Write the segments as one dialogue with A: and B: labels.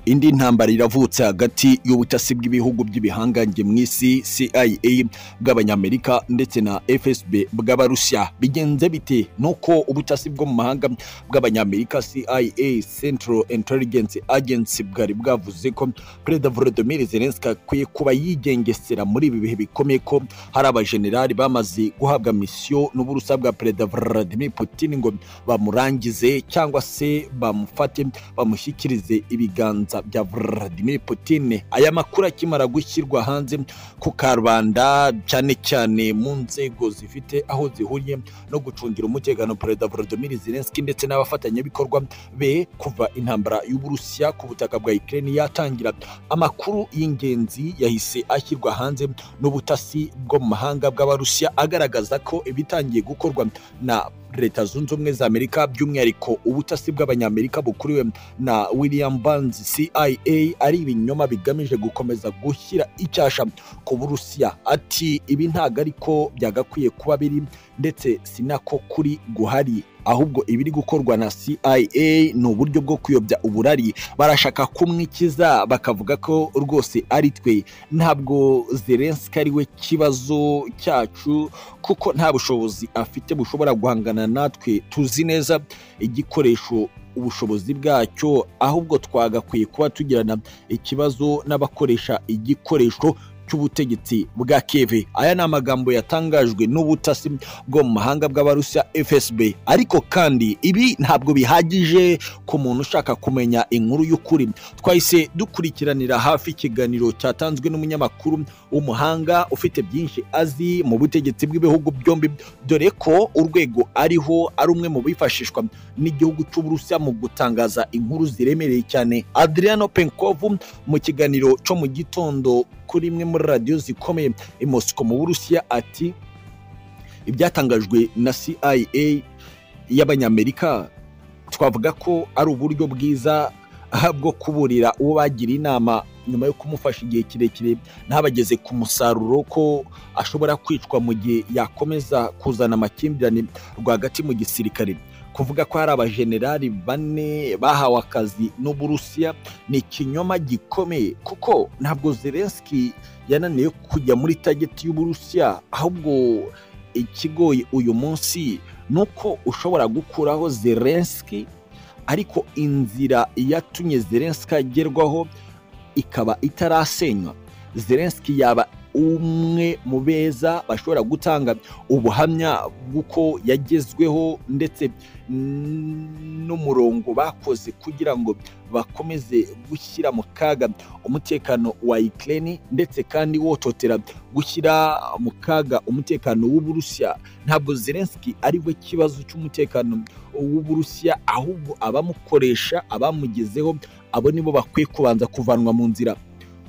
A: indi ntambara iravutse hagati y'ubutasi bw'ibihugu by'ibihangange mu isi CIA bw'abanyamerika ndetse na FSB bw'abarusiya bigenze bite nuko ubutasi bwo mu mahanga bw'abanyamerika CIA Central Intelligence Agency bwari bwavuze ko Perezida Volodymyr Zelensky akwiye kuba yigengesera muri ibi bihe bikomeye ko hari abajenerali bamaze guhabwa misiyo n'uburusa bwa Perezida Vladimir Putin ngo bamurangize cyangwa se bamufate bamushyikirize ibiganza bya Vladimir Putin aya makuru akimara gushyirwa hanze ku karubanda cyane cyane mu nzego zifite aho zihuriye no gucungira umutekano Perezida Volodymyr Zelensky ndetse n'abafatanyabikorwa be kuva intambara y'uburusiya ku butaka bwa Ukraine yatangira amakuru y'ingenzi yahise ashyirwa hanze n'ubutasi bwo mu mahanga bw'abarusiya agaragaza ko ibitangiye gukorwa na leta zunze ubumwe za amerika by'umwihariko ubutasi bw'abanyamerika bukuriwe na william Burns cia ari ibinyoma bigamije gukomeza gushyira icyasha ku burusiya ati ibi ntabwo ariko byagakwiye kuba biri ndetse sinako kuri guhari ahubwo ibiri gukorwa na CIA ni uburyo bwo kuyobya uburari barashaka kumwikiza bakavuga ko rwose ari twe ntabwo Zelensky ari we kibazo cyacu kuko nta bushobozi afite bushobora guhangana natwe tuzi neza igikoresho ubushobozi bwacyo ahubwo twagakwiye kuba tugirana ikibazo n'abakoresha igikoresho cy'ubutegetsi bwa keve aya ni amagambo yatangajwe n'ubutasi bwo mu mahanga bw'abarusiya fsb ariko kandi ibi ntabwo bihagije ku muntu ushaka kumenya inkuru y'ukuri twahise dukurikiranira hafi ikiganiro cyatanzwe n'umunyamakuru w'umuhanga ufite byinshi azi mu butegetsi bw'ibihugu byombi dore ko urwego ariho ari umwe mu bifashishwa n'igihugu cy'uburusiya mu gutangaza inkuru ziremereye cyane adriano penkovu mu kiganiro cyo mu gitondo kuri imwe muri radiyo zikomeye i Moscow mu burusiya ati ibyatangajwe na CIA y'abanyamerika twavuga ko ari uburyo bwiza bwo kuburira uwo bagira inama nyuma yo kumufasha igihe kirekire ntabageze ku musaruro ko ashobora kwicwa mu gihe yakomeza kuzana amakimbirane rwagati mu gisirikare kuvuga ko hari abajenerali bane bahawe akazi n'uburusiya ni ikinyoma gikomeye kuko ntabwo Zelensky yananiwe kujya muri tageti y'uburusiya ahubwo ikigoye uyu munsi ni uko ushobora gukuraho Zelensky ariko inzira yatumye Zelensky agerwaho ikaba itarasenywa Zelensky yaba umwe mu beza bashobora gutanga ubuhamya bw'uko yagezweho ndetse n'umurongo bakoze kugira ngo bakomeze gushyira mu kaga umutekano wa Ukraine ndetse kandi wototera gushyira mu kaga umutekano w'uburusiya ntabwo Zelensky ari we kibazo cy'umutekano w'uburusiya ahubwo abamukoresha abamugezeho abo nibo bakwiye kubanza kuvanwa mu nzira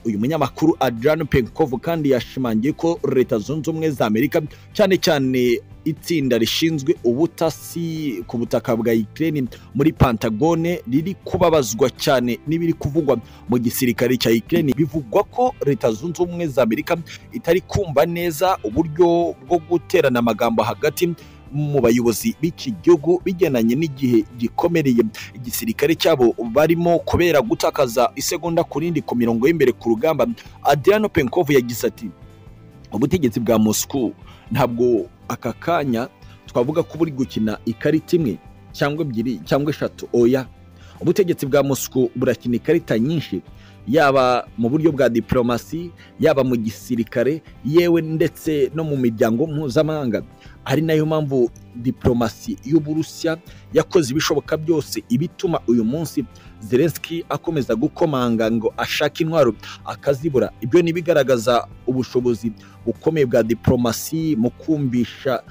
A: uyu munyamakuru Adrian Penkov kandi yashimangiye ko leta zunze ubumwe za Amerika cyane cyane itsinda rishinzwe ubutasi ku butaka bwa Ukraine muri Pantagone riri kubabazwa cyane n'ibiri kuvugwa mu gisirikare cya Ukraine bivugwa ko leta zunze ubumwe za Amerika itari kumva neza uburyo bwo guterana amagambo hagati mu bayobozi b'iki gihugu bijyananye n'igihe gikomereye igisirikare cyabo barimo kubera gutakaza isegonda ku rindi ku mirongo y'imbere ku rugamba Adriano Penkov yagize ati ubutegetsi bwa Moscow ntabwo aka kanya twavuga ko buri gukina ikarita imwe cyangwa ebyiri cyangwa eshatu oya ubutegetsi bwa Moscow burakina ikarita nyinshi yaba mu buryo bwa diplomasi yaba mu gisirikare yewe ndetse no mu miryango mpuzamahanga ari nayo mpamvu diplomasi y'uburusiya yakoze ibishoboka byose ibituma uyu munsi Zelensky akomeza gukomanga ngo ashake intwaro akazibura ibyo ni bigaragaza ubushobozi bukomeye bwa diplomasi mu kumvisha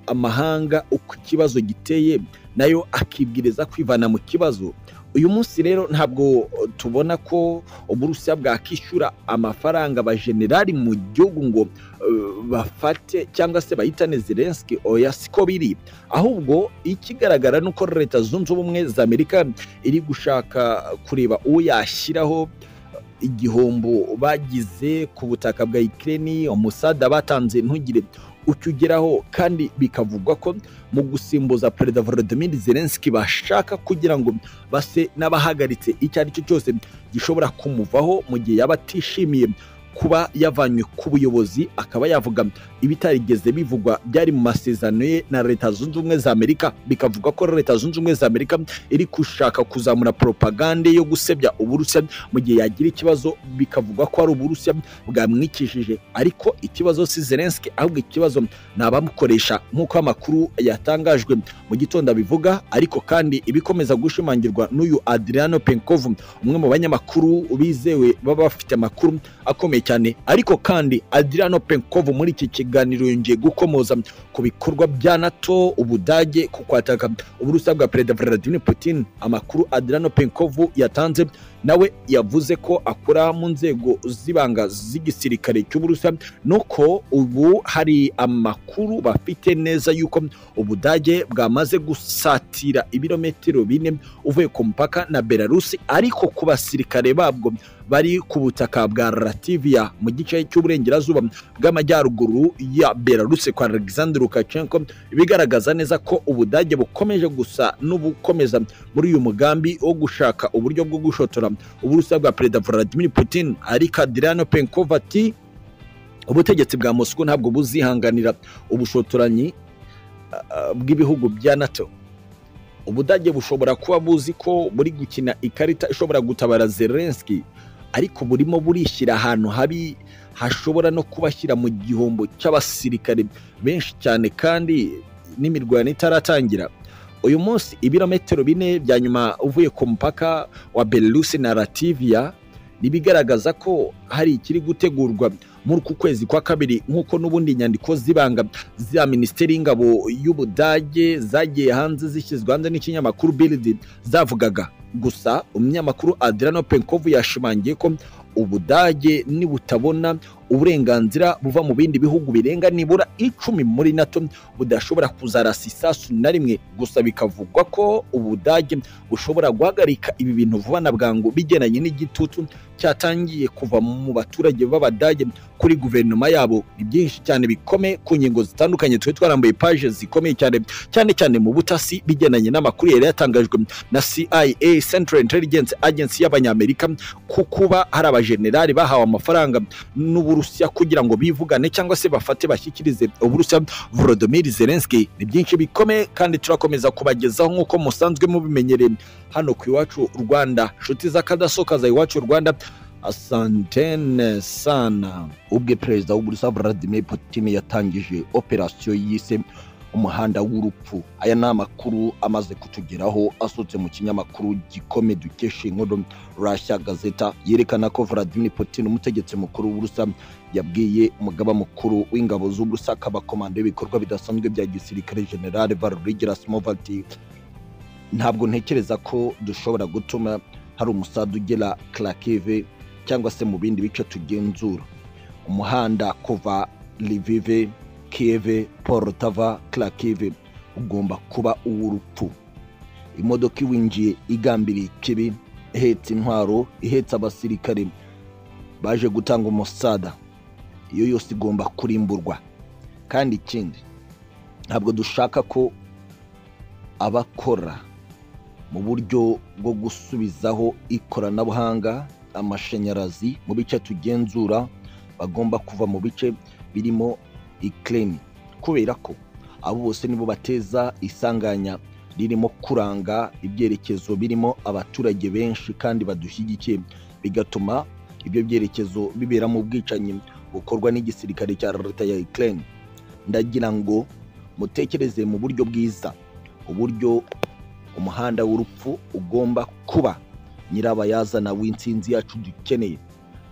A: amahanga uko ikibazo giteye nayo akibwiriza kwivana mu kibazo uyu munsi rero ntabwo tubona ko uburusiya bwakishyura amafaranga abajenerali mu gihugu ngo bafate cyangwa se bahitane Zelensky oya siko biri ahubwo ikigaragara ni uko leta zunze ubumwe za amerika iri gushaka kureba uwo yashyiraho igihombo bagize ku butaka bwa Ukraine umusada batanze ntugire ucyo ugeraho kandi bikavugwa ko mu gusimbuza perezida Volodymyr Zelensky bashaka kugira ngo base n'abahagaritse icyo ari cyo cyose gishobora kumuvaho mu gihe yaba atishimiye kuba yavanywe ku buyobozi akaba yavuga ibitarigeze bivugwa byari mu masezerano ye na leta zunze ubumwe za amerika bikavuga ko leta zunze ubumwe za amerika iri gushaka kuzamura poropagande yo gusebya uburusiya mu gihe yagira ikibazo bikavuga ko ari uburusiya bwamwikishije ariko ikibazo si zelenski ahubwo ikibazo ni abamukoresha nk'uko amakuru yatangajwe mu gitondo abivuga ariko kandi ibikomeza gushimangirwa n'uyu adriano penkov umwe mu banyamakuru bizewe baba bafite amakuru akomeye cyane ariko kandi Adriano Penkov muri iki kiganiro yongeye gukomoza ku bikorwa bya NATO Ubudage ku kwataka uburusiya bwa Perezida Vladimir Putin amakuru Adriano Penkov yatanze nawe yavuze ko akora mu nzego z'ibanga z'igisirikare cy'Uburusiya nuko ubu hari amakuru bafite neza yuko Ubudage bwamaze gusatira ibirometero bine uvuye ku mupaka na Belarus ariko ku basirikare babwo bari ku butaka bwa Latvia mu gice cy'uburengerazuba bw'amajyaruguru ya Belarus kwa Alexander Lukashenko bigaragaza neza ko Ubudage bukomeje gusa n'ubukomeza muri uyu mugambi wo gushaka uburyo bwo gushotora uburusiya bwa Perezida Vladimir Putin ariko Adriano Penkov ati ubutegetsi bwa Moscow ntabwo buzihanganira ubushotoranyi uh, bw'ibihugu bya NATO ubudage bushobora kuba buzi ko buri gukina ikarita ishobora gutabara Zelensky ariko burimo burishyira ahantu habi hashobora no kubashyira mu gihombo cy'abasirikare benshi cyane kandi n'imirwano itaratangira uyu munsi ibirometero bine bya nyuma uvuye ku mupaka wa Belarus na Latvia bigaragaza ko hari ikiri gutegurwa muri uku kwezi kwa kabiri nk'uko n'ubundi inyandiko z'ibanga za minisiteri y'ingabo y'ubudage zagiye hanze zishyizwe hanze n'ikinyamakuru bilidi zavugaga gusa umunyamakuru Adriano Penkov yashimangiye ko ubudage nibutabona uburenganzira buva mu bindi bihugu birenga nibura icumi muri nato budashobora kuzarasa isasu na rimwe gusa bikavugwa ko ubudage bushobora guhagarika ibi bintu vuba na bwangu bigendanye n'igitutu cyatangiye kuva mu baturage b'abadage kuri guverinoma yabo ni byinshi cyane bikomeye ku ngingo zitandukanye twari twarambuye paje zikomeye cyane cyane cyane mu butasi bigendanye n'amakuru yari yatangajwe na CIA Central Intelligence Agency y'abanyamerika ku kuba hari abajenerali bahawe amafaranga n'uburu Uburusiya kugira ngo bivugane cyangwa se bafate bashyikirize Uburusiya Volodymyr Zelensky ni byinshi bikomeye kandi turakomeza kubagezaho nk'uko musanzwe mubimenyereye hano ku iwacu Rwanda nshuti z'akadasoka za iwacu Rwanda asantene sana ubwe perezida w'Uburusiya Vladimir Putin yatangije operasiyo yise umuhanda w'urupfu aya ni amakuru amaze kutugeraho asohotse mu kinyamakuru gikome dukesha inkuru rashya gazeta yerekana ko Vladimir Putin umutegetsi mukuru w'Uburusiya yabwiye umugaba mukuru w'ingabo z'Uburusiya abakomando y'ibikorwa bidasanzwe bya gisirikare General Valery Gerasimov ati ntabwo ntekereza ko dushobora gutuma hari umusada ugera Kharkiv cyangwa se mu bindi bice tugenzura umuhanda kuva Lviv Kiev, Poltava, Kharkiv ugomba kuba uw'urupfu. Imodoka iwinjiye igambiriye ikibi, ihetse intwaro, ihetse abasirikare baje gutanga umusada. Iyo yose igomba kurimburwa. Kandi ikindi, ntabwo dushaka ko abakora mu buryo bwo gusubizaho ikoranabuhanga, amashanyarazi mu bice tugenzura bagomba kuva mu bice birimo ikirere kubera ko abo bose nibo bateza isanganya ririmo kuranga ibyerekezo birimo abaturage benshi kandi badushyigikiye bigatuma ibyo byerekezo bibera mu bwicanyi bukorwa n'igisirikare cya leta ya ikirere ndagira ngo mutekereze mu buryo bwiza uburyo umuhanda w'urupfu ugomba kuba nyirabayazana w'insinzi yacu dukeneye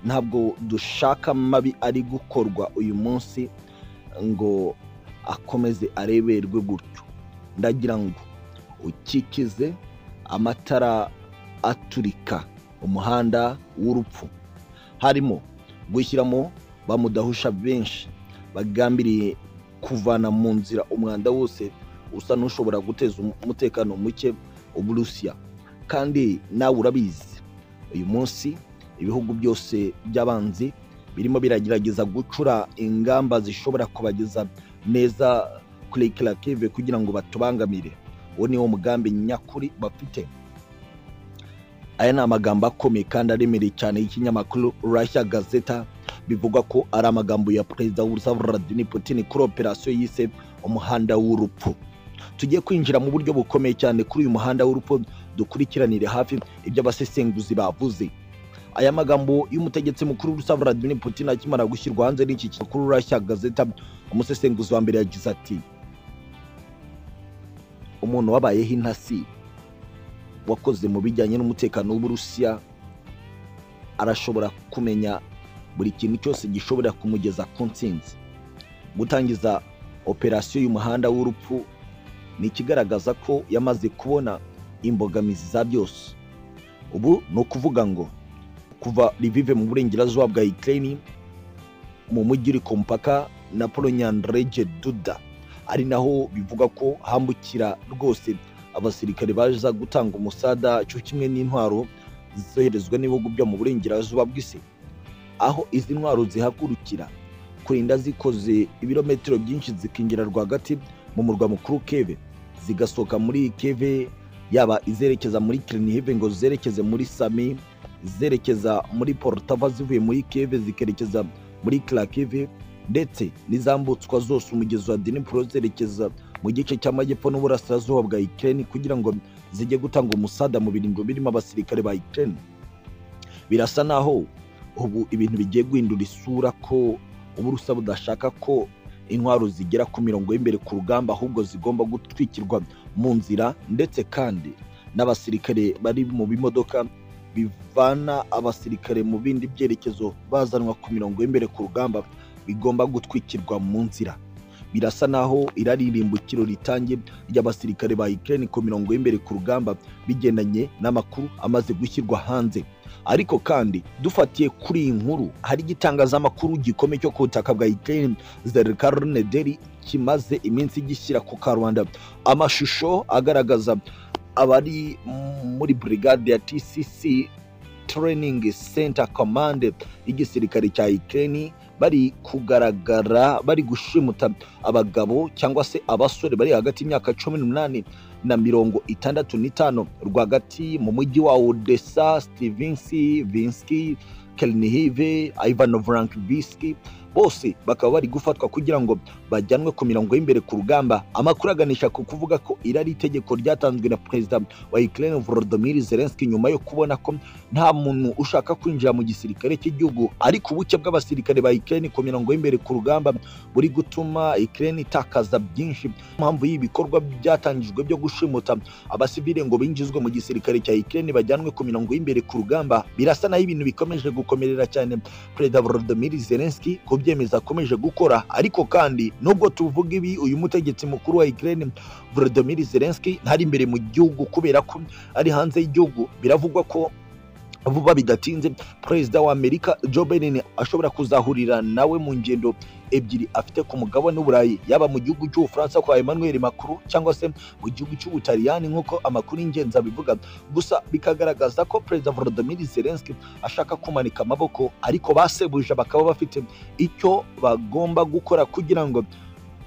A: ntabwo dushaka mabi ari gukorwa uyu munsi ngo akomeze areberwe gutyo ndagira ngo ukikize amatara aturika umuhanda w'urupfu harimo gushyiramo bamudahusha benshi bagambiriye kuvana mu nzira umwanda wose usa n'ushobora guteza umutekano muke uburusiya kandi nawe urabizi uyu munsi ibihugu byose by'abanzi birimo biragerageza gucura ingamba zishobora kubageza neza kuri kirakive kugira ngo batubangamire uwo ni wo mugambi nyakuri bafite aya ni amagambo akomeye kandi aremereye cyane y'ikinyamakuru rasha gazeta bivugwa ko ari amagambo ya perezida w'urusa vladimir putin kuri operasiyo yise umuhanda w'urupfu tugiye kwinjira mu buryo bukomeye cyane kuri uyu muhanda w'urupfu dukurikiranire hafi ibyo abasesenguzi bavuze aya magambo y'umutegetsi mukuru w'urusa vladimir putin akimara gushyirwa hanze n'iki kinyamakuru rasha gazeta umusesenguzi wa mbere yagize ati umuntu wabayeho intasi wakoze mu bijyanye n'umutekano w'uburusiya arashobora kumenya buri kintu cyose gishobora kumugeza ku nsinzi gutangiza operasiyo y'umuhanda w'urupfu ni ikigaragaza ko yamaze kubona imbogamizi za byose ubu ni ukuvuga ngo kuva rivive mu burengerazuba bwa ukraine mu mujyi uri ku mupaka na polonyandrege duda ari naho bivuga ko hambukira rwose abasirikare baza gutanga umusada cyo kimwe n'intwaro zoherezwa n'ibihugu byo mu burengerazuba bw'isi aho izi ntwaro zihagurukira kurinda zikoze ibirometero byinshi zikinjira rwagati mu murwa mukuru keve zigasohoka muri keve yaba izerekeza muri kirinihive ngo zerekeze muri sami zerekeza muri porutava zivuye muri keve zikerekeza muri kirakeve ndetse n'izambutswa zose umugezi wa dinipuro zerekeza mu gice cy'amajyepfo n'uburasirazuba bwa ikirere kugira ngo zijye gutanga umusada mu biringo birimo abasirikare ba ikirere birasa naho ubu ibintu bigiye guhindura isura ko uburusa budashaka ko intwaro zigera ku mirongo y'imbere ku rugamba ahubwo zigomba gutwikirwa mu nzira ndetse kandi n'abasirikare bari mu bimodoka bivana abasirikare mu bindi byerekezo bazanwa ku mirongo y'imbere ku rugamba bigomba gutwikirwa mu nzira birasa naho iraririmbukiro ritangiye ry'abasirikare ba Ukraine ku mirongo y'imbere ku rugamba bigendanye n'amakuru amaze gushyirwa hanze ariko kandi dufatiye kuri iyi nkuru hari igitangazamakuru gikomeye cyo ku butaka bwa Ukraine Zerkarne Deli kimaze iminsi gishyira ku karubanda amashusho agaragaza abari muri brigade ya TCC Training Center Command y'igisirikare cya Ukraine bari kugaragara bari gushimuta abagabo cyangwa se abasore bari hagati y'imyaka cumi n'umunani na mirongo itandatu n'itanu rwagati mu mujyi wa odessa stevensi vinski kelnihive ivano vrankiviski bose bakaba bari gufatwa kugira ngo bajyanwe ku mirongo y'imbere ku rugamba amakuru aganisha ku kuvuga ko iri ari itegeko ryatanzwe na perezida wa ukraine volodymyr zelensky nyuma yo kubona ko nta muntu ushaka kwinjira mu gisirikare cy'igihugu ariko ubuke bw'abasirikare ba ukraine ku mirongo y'imbere ku rugamba buri gutuma ukraine itakaza byinshi impamvu y'ibikorwa byatangijwe byo gushimuta abasivile ngo binjizwe mu gisirikare cya ukraine bajyanwe ku mirongo y'imbere ku rugamba birasa naho ibintu bikomeje gukomerera cyane perezida volodymyr zelensky ku kubyemeza akomeje gukora ariko kandi nubwo tuvuga ibi uyu mutegetsi mukuru wa Ukraine Volodymyr Zelensky ntari imbere mu gihugu kubera ko ari hanze y'igihugu biravugwa ko vuba bidatinze perezida wa Amerika Joe Biden ashobora kuzahurira nawe mu ngendo ebyiri afite ku mugabane w'uburayi yaba mu gihugu cy'ubufaransa kwa emmanuel macron cyangwa se mu gihugu cy'ubutaliyani nk'uko amakuru y'ingenzi abivuga gusa bikagaragaza ko perezida volodymyr zelensky ashaka kumanika amaboko ariko basebuje bakaba bafite icyo bagomba gukora kugira ngo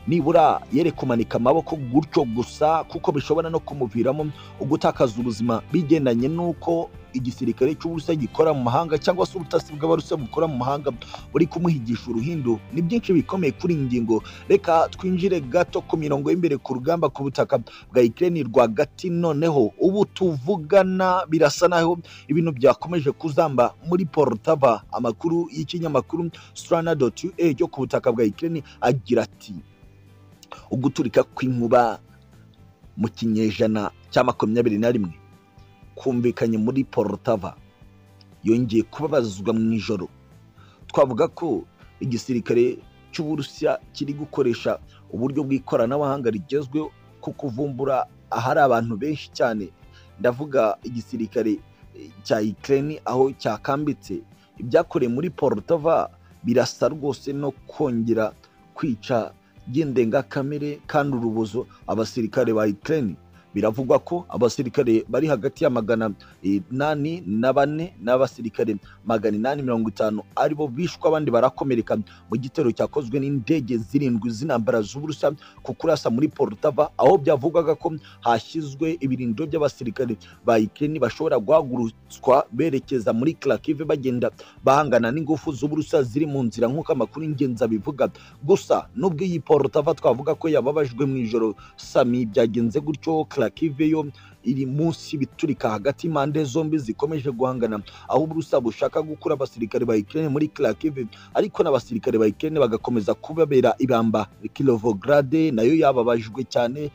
A: nibura yere kumanika amaboko gutyo gusa kuko bishobora no kumuviramo ugutakaza ubuzima bigendanye n'uko igisirikare cy'uburusiya gikora mu mahanga cyangwa se ubutasi bw'abarusiya bukora mu mahanga buri kumuhigisha uruhindu ni byinshi bikomeye kuri iyi ngingo reka twinjire gato ku mirongo y'imbere ku rugamba ku butaka bwa ikirere rwagati noneho ubu tuvugana birasa naho ibintu byakomeje kuzamba muri porutava amakuru y'ikinyamakuru surana doti ue cyo ku butaka bwa ikirere agira ati uguturika kw'inkuba mu kinyejana cya makumyabiri na rimwe kumvikanye muri porutava yongeye kubabazwa mu ijoro twavuga ko igisirikare cy'uburusiya kiri gukoresha uburyo bw'ikoranabuhanga rigezweho ku kuvumbura ahari abantu benshi cyane ndavuga igisirikare cya ikirere aho cyakambitse ibyakorewe muri porutava birasa rwose no kongera kwica ry'indengakamere kandi urubozo abasirikare ba Ukraine biravugwa ko abasirikare bari hagati ya magana inani na bane n'abasirikare magana inani mirongo itanu aribo bishwe abandi barakomereka mu gitero cyakozwe n'indege zirindwi z'intambara z'uburusa ku kurasa muri porutava aho byavugwaga ko hashyizwe ibirindiro by'abasirikare ba ikireni bashobora guhagurutswa berekeza muri karakive bagenda bahangana n'ingufu z'uburusa ziri mu nzira nk'uko amakuru y'ingenzi abivuga gusa nubwo iyi porutava twavuga ko yababajwe mu ijoro sami byagenze gutyo karakive yo iri munsi biturika hagati impande zombi zikomeje guhangana aho uburusa bushaka gukura abasirikare ba Ukraine muri Kharkiv ariko n'abasirikare ba Ukraine bagakomeza kubabera ibamba Kilovograd nayo yababajwe cyane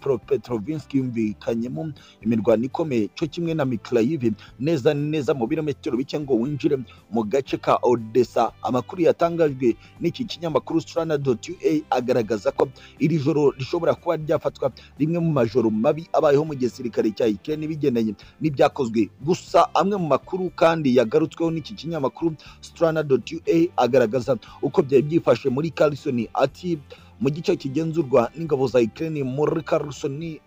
A: Dnipropetrovsk yumvikanyemo imirwano ikomeye cyo kimwe na Mykolaiv neza neza mu birometero bike ngo winjire mu gace ka Odessa amakuru yatangajwe n'iki kinyamakuru Strana.ua agaragaza ko iri joro rishobora kuba ryafatwa rimwe mu majoro mabi abayeho mu gisirikare gisirikare cya Ukraine bigendanye n'ibyakozwe gusa amwe mu makuru kandi yagarutsweho n'iki kinyamakuru Strana.ua agaragaza uko byari byifashe muri Kherson ati mu gice kigenzurwa n'ingabo za Ukraine muri Kherson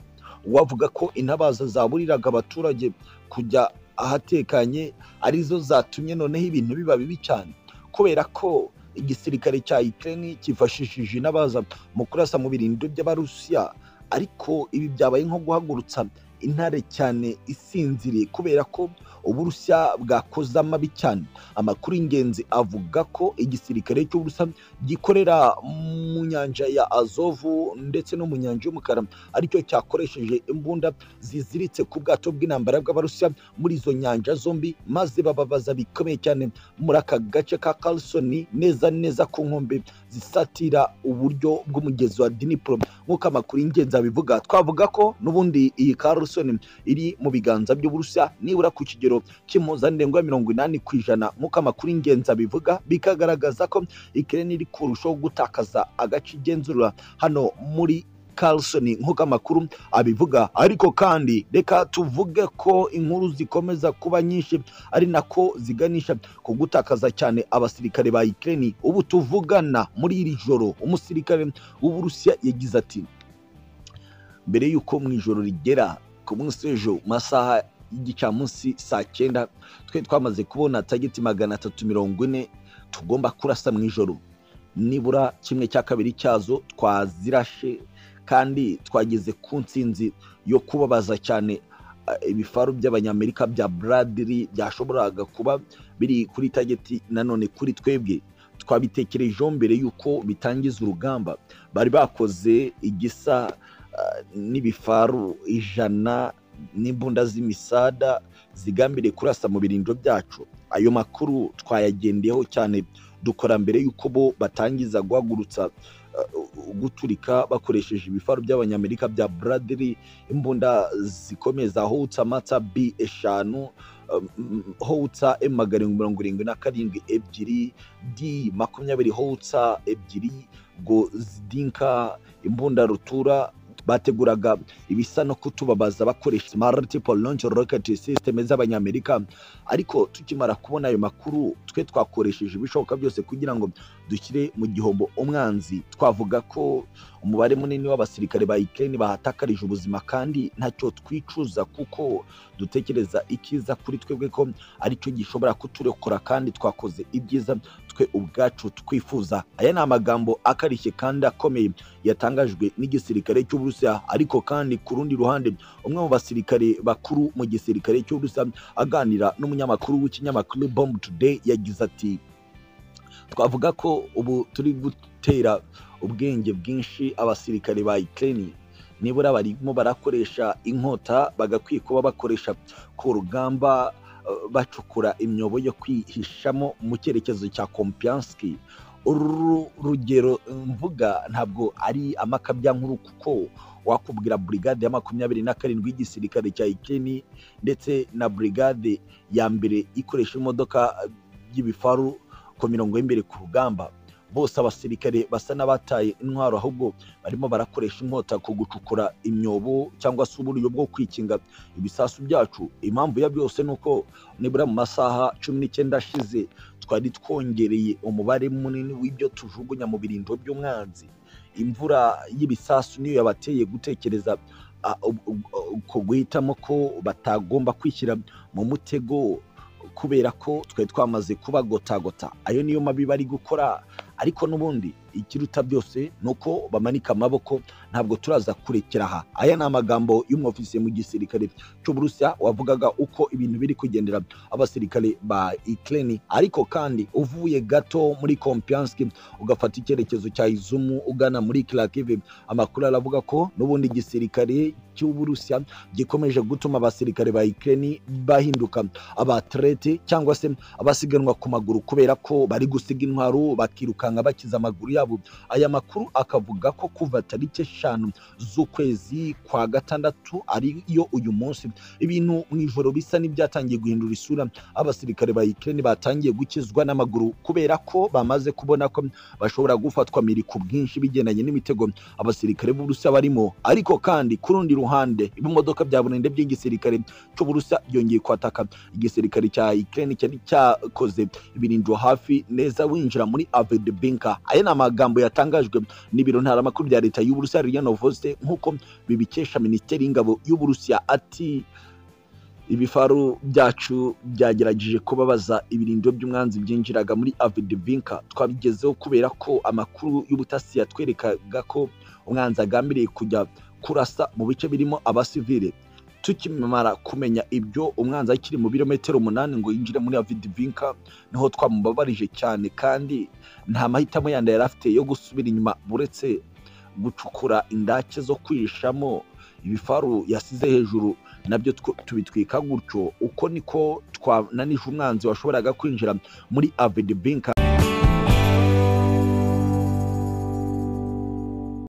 A: wavuga ko intabaza zaburiraga abaturage kujya ahatekanye arizo zatumye noneho ibintu biba bibi cyane kubera ko igisirikare cya Ukraine cyifashishije intabaza mu kurasa mu birindiro by'abarusiya ariko ibi byabaye nko guhagurutsa intare cyane isinziriye kubera ko uburusiya bwakoze amabi cyane amakuru y'ingenzi avuga ko igisirikare cy'uburusiya gikorera mu nyanja ya azovu ndetse no mu nyanja y'umukara aricyo cyakoresheje imbunda ziziritse ku bwato bw'intambara bw'abarusiya muri izo nyanja zombi maze bababaza bikomeye cyane muri aka gace ka karisoni neza neza ku nkombe zisatira uburyo bw'umugezi wa dinipuro nk'uko amakuru y'ingenzi abivuga twavuga ko n'ubundi iyi karisoni iri mu biganza by'uburusiya nibura ku kigero cy'impuzandengo ya mirongo inani ku ijana nk'uko amakuru y'ingenzi abivuga bikagaragaza ko ikirere iri kurushaho gutakaza agace igenzura hano muri Carlson nk'uko amakuru abivuga ariko kandi reka tuvuge ko inkuru zikomeza kuba nyinshi ari nako ziganisha ku gutakaza cyane abasirikare ba Ukraine ubu tuvugana muri iri joro umusirikare w'uburusiya yagize ati mbere y'uko mu ijoro rigera ku munsi w'ejo mu masaha y'igicamunsi saa cyenda twe twamaze kubona tageti magana atatu mirongo ine tugomba kurasa mu ijoro nibura kimwe cya kabiri cyazo twazirashe kandi twageze ku nsinzi yo kubabaza cyane ibifaru by'abanyamerika bya buradiri byashoboraga kuba biri kuri tageti nanone kuri twebwe twabitekerejeho mbere y'uko bitangiza urugamba bari bakoze igisa n'ibifaru ijana n'imbunda z'imisada zigambiriye kurasa mu birindiro byacu ayo makuru twayagendeyeho cyane dukora mbere y'uko bo batangiza guhagurutsa guturika bakoresheje ibifaru by'abanyamerika bya buradiri imbunda zikomeza howutsa matsa bi eshanu howutsa emu magarindwi mirongo irindwi na karindwi ebyiri di makumyabiri howutsa ebyiri ngo zidinka imbunda rutura bateguraga ibisa no kutubabaza bakoresha multiple launch rocket system z'abanyamerika ariko tukimara kubona ayo makuru twe twakoresheje ibishoboka byose kugira ngo dushyire mu gihombo umwanzi twavuga ko umubare munini w'abasirikare ba Ukraine bahatakarije ubuzima kandi ntacyo twicuza kuko dutekereza ikiza kuri twebwe ko aricyo gishobora kuturokora kandi twakoze ibyiza twe ubwacu twifuza aya ni amagambo akarishye kandi akomeye yatangajwe n'igisirikare cy'uburusiya ariko kandi ku rundi ruhande umwe mu basirikare bakuru mu gisirikare cy'uburusiya aganira n'umunyamakuru w'ikinyamakuru bomb today yagize ati twavuga ko ubu turi gutera ubwenge bwinshi abasirikare ba Ukraine nibura barimo barakoresha inkota bagakwiye kuba bakoresha ku rugamba bacukura imyobo yo kwihishamo mu cyerekezo cya kompiyanski uru rugero mvuga ntabwo ari amakabya nkuru kuko wakubwira burigade ya makumyabiri na karindwi y'igisirikare cya ikeni ndetse na burigade ya mbere ikoresha imodoka y'ibifaru ku mirongo y'imbere ku rugamba bose abasirikare basa n'abataye intwaro ahubwo barimo barakoresha inkota ku gucukura imyobo cyangwa se uburyo bwo kwikinga ibisasu byacu impamvu ya byose ni uko nibura mu masaha cumi n'icyenda ashize twari twongereye umubare munini w'ibyo tujugunya mu birindiro by'umwanzi imvura y'ibisasu niyo yabateye gutekereza guhitamo ko batagomba kwishyira mu mutego kubera ko twari twamaze kubagotagota ayo niyo mabi bari gukora ariko n'ubundi ikiruta byose ni uko bamanika amaboko ntabwo turaza kurekera aha aya ni amagambo y'umwofisiye mu gisirikare cy'uburusiya wavugaga uko ibintu biri kugendera abasirikare ba ikireni ariko kandi uvuye gato muri kompiyanski ugafata icyerekezo cya izumu ugana muri kirakive amakuru aravuga ko n'ubundi igisirikare cy'uburusiya gikomeje gutuma abasirikare ba ikireni bahinduka abaterete cyangwa se abasiganwa ku maguru kubera ko bari gusiga intwaro bakirukanka bakiza amaguru yabo aya makuru akavuga ko kuva tariki eshanu z'ukwezi kwa gatandatu ariyo uyu munsi ibintu mu ijoro bisa n'ibyatangiye guhindura isura abasirikare ba ikireni batangiye gukizwa n'amaguru kubera ko bamaze kubona ko bashobora gufatwa miri ku bwinshi bigendanye n'imitego abasirikare b'uburusiya barimo ariko kandi ku rundi ruhande ibimodoka bya burende by'igisirikare cy'uburusiya byongeye kwataka igisirikare cya ikireni cyari cyakoze ibirindiro hafi neza winjira muri avide binka aya ni amagambo yatangajwe n'ibiro ntaramakuru bya leta y'uburusiya riyanovoste nk'uko bibikesha minisiteri y'ingabo y'uburusiya ati ibifaru byacu byagerageje kubabaza ibirindiro by'umwanzi byinjiraga muri avidivinka twabigezeho kubera ko amakuru y'ubutasi yatwerekaga ko umwanzi agambiriye kujya kurasa mu bice birimo abasivile tukimara kumenya ibyo umwanzi akiri mu birometero umunani ngo yinjire muri avidivinka niho twamubabarije cyane kandi nta mahitamo yandi yari afite yo gusubira inyuma buretse gucukura indake zo kwihishamo ibifaru yasize hejuru nabyo tubitwika gutyo uko niko twananije umwanzi washoboraga kwinjira muri avide binka